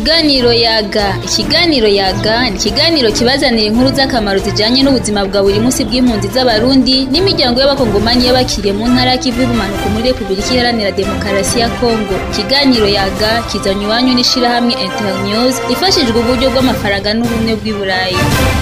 Ikiganiro yaga ikiganiro yaga ni ikiganiro kibazanira inkuru z'akamaro zijanye n'ubuzima bwa buri munsi bw'impunzi z'abarundi n'imiryango y'abakongomani y'abakiriye mu ntara y'ikivu y'ubumanuko muri Repubulika Iharanira Demokarasi ya Kongo ikiganiro yaga kizanywe iwanyu n'ishirahamwe Internews ifashijwe uburyo bw'amafaranga n'ubumwe bw'i Burayi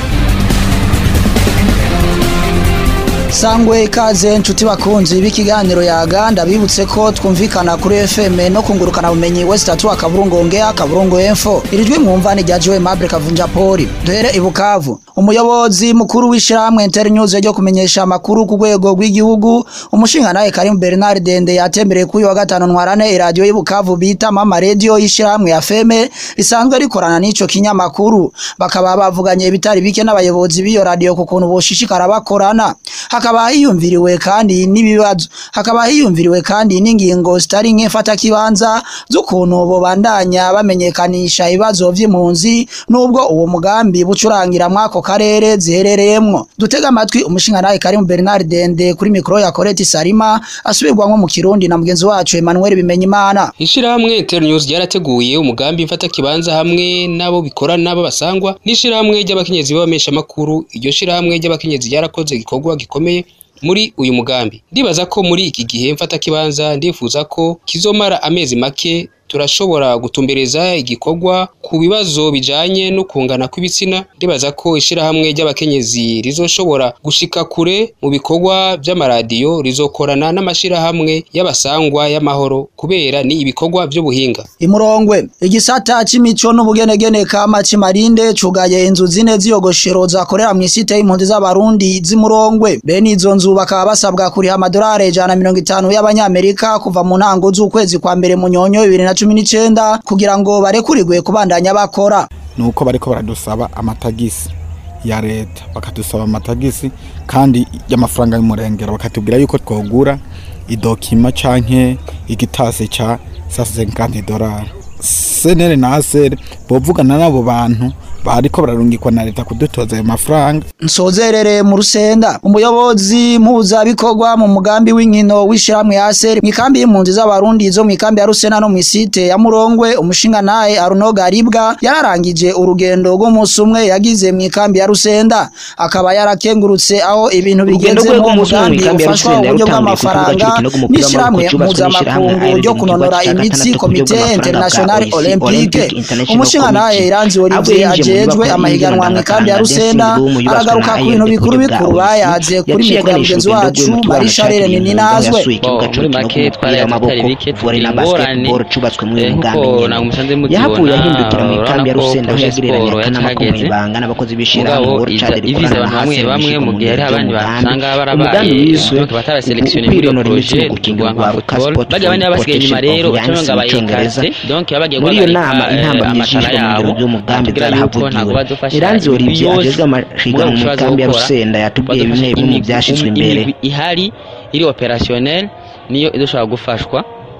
sangwe ikaze nshuti bakunzi b'ikiganiro yaga ndabibutse ko twumvikana kuri FM no kungurukana bumenyi West Atu akaburungu ongea akaburungu info irijwi mwumva ni rya Joe Mable Kavunja Poli duhere i Bukavu umuyobozi mukuru w'ishyirahamwe Internews ryo kumenyesha amakuru ku rwego rw'igihugu umushingantahe Karim Bernard Dende yatembereye kuri wa gatanu ntwarane iradiyo y'i Bukavu bita Mama Radio y'ishyirahamwe ya FM risanzwe rikorana n'ico kinyamakuru bakaba bavuganye ibitari bike n'abayobozi b'iyo radio ku kuntu boshishikara bakorana hakaba hiyumviriwe kandi n'ibibazo hakaba hiyumviriwe kandi n'ingingo zitari nk'imfata kibanza z'ukuntu bobandanya bamenyekanisha ibibazo vy'impunzi nubwo uwo mugambi bucurangira mwako karere ziherereyemwo dutega amatwi umushingantahe Karim Bernard Dende kuri mikro ya Corette Salima asubirwamwo mu Kirundi na mugenzi wacu Emmanuel Bimenyimana Ishirahamwe Internews ryarateguye umugambi mfata kibanza hamwe nabo bikorana b'abasangwa n'ishirahamwe ry'abakenyezi b'abamesha makuru iryo shirahamwe ry'abakenyezi ryarakoze igikorwa gikomeye muri uyu mugambi ndibaza ko muri iki gihe mfata kibanza ndifuza ko kizomara amezi make turashobora gutumbereza igikorwa ku bibazo bijanye no kungana kw'ibitsina ndibaza ko ishirahamwe ry'abakenyezi rizoshobora gushika kure mu bikorwa vy'amaradiyo rizokorana n'amashirahamwe y'abasangwa y'amahoro kubera ni ibikorwa vy'ubuhinga imurongwe igisata c'imico n'ubugenegene kama cimarinde cugaye inzu zine z'iyogoshero zakorera mw'isite y'impunzi z'abarundi z'imurongwe bene izo nzu bakaba basabwa kuriha amadolari ijana na mirongo itanu y'abanyamerika kuva mu ntango z'ukwezi kwa mbere mu nyonyo bibiri na cumi n'icenda kugira ngo barekurirwe kubandanya bakora nuko bariko baradusaba amatagisi ya leta bakadusaba amatagisi kandi y'amafaranga y'umurengero bakatubwira yuko twogura idokima canke igitasi ca sasenkanti dolari senere na asere bovugana n'abo bantu bariko bararungikwa na leta kudutoza ayo mafaranga nsozerere mu rusenda umuyobozi mpuzabikorwa mu mugambi w'inkino w'ishyirahamwe ya seri mw'ikambi y'impunzi z'abarundi zo mw'ikambi ya rusena no mw'isite ya murongwe umushingantahe aruno garibwa yararangije urugendo rw'umunsi umwe yagize mw'ikambi ya rusenda akaba yarakengurutse aho ibintu bigeze mu mugambi ufashwa uburyo bw'amafaranga n'ishyirahamwe mpuzamakungu ryo kunonora imitsi komite internationale olympique umushingantahe iranzi olivier aje ajejwe amahiganwa mu kambi ya Rusenda aragaruka ku bintu bikuru bikuru bayaze kuri mikoro ya mugenzi wacu Marie Charles Nininazwe muri make twari atari bike ingorane cubatswe muri uyu mugambi nkuko ntabwo musanze mubibona yahavuye ahindukira mu ikambi ya urabona ko Rusenda aho projet yagereranya sport akanama ko yacahageze mwibanga n'abakozi b'ishirahamwe mugabo World Child iviza rikorana abantu na bamwe Hasi bamwe mu mu gihe hari buryo abandi bw'umugambi. basanga barabaye umugambi wiswe donc bataraselektione muri iyo ukwinonora imitsi projet mu gukingira rwa urwaruka football sport bajya abandi baba basigaye inyuma protection rero of baca young ngo mu Congereza. bayekase donc baba bagiye muri iyo guhagarika nama eh, intambamyi amatara yishwe mu yabo biro by'umugambi batubwira yuko ntabwo zarahavugiwe badufasha iranzi ibintu olivier byose ajejwe amahiganwa mu mugabo ikambi ya gukora, rusenda yatubwiye bimwe badufasha bimwe mu imigwi- byashyizwe im- imbere imigwi ihari iri operationnel niyo idushobora gufashwa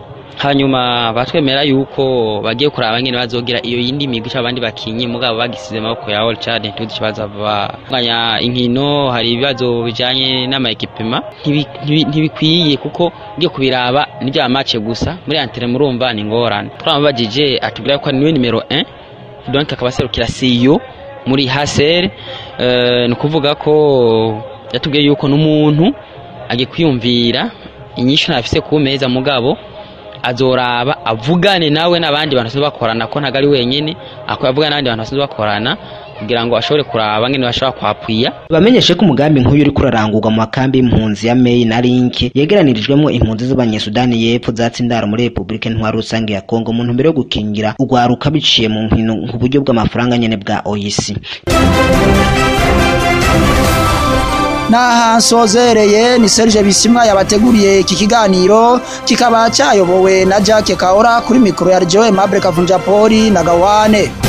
hanyuma batwemera yuko bagiye kuraba nyine bazogira iyo yindi migwi cyangwa abandi bakinyi mugabo bagisize amaboko ya All Chad ntituzi ikibazo bavuganya inkino hari ibibazo bijanye n'amaekipema ntibi- ntibi- ntibikwiye kuko ngiye kubiraba ni bya match gusa muri antere murumva ni ngorane twamubajije atubwira ko niwe nimero 1 donc akaba aserukira CEO muri Haser eh, ni ukuvuga ko yatubwiye yuko n'umuntu agiye kwiyumvira inyishu ntafise ku meza mugabo azoraba avugane nawe n'abandi bantu basanzwe bakorana ko ntabwo ari wenyine akaba avugana n'abandi bantu basanzwe bakorana kugira ngo ashobore kuraba ngene bashobora kwapwiya bamenyeshe ko umugambi nk'uyu uri kurarangurwa mu makambi y'impunzi ya Mei na Link yegeranirijwemo impunzi z'abanyesudani y'epfo zatsindara muri Republika Ntwari Rusange ya Kongo mu ntumbero yo gukingira urwaruka biciye mu nkino ku buryo bw'amafaranga nyene bwa OIC naha nsozereye ni Serge Bisimwa yabateguriye iki kiganiro kikaba cyayobowe na Jacques Kaora kuri mikoro ya Joe Mable Kavunja Poli na Gawane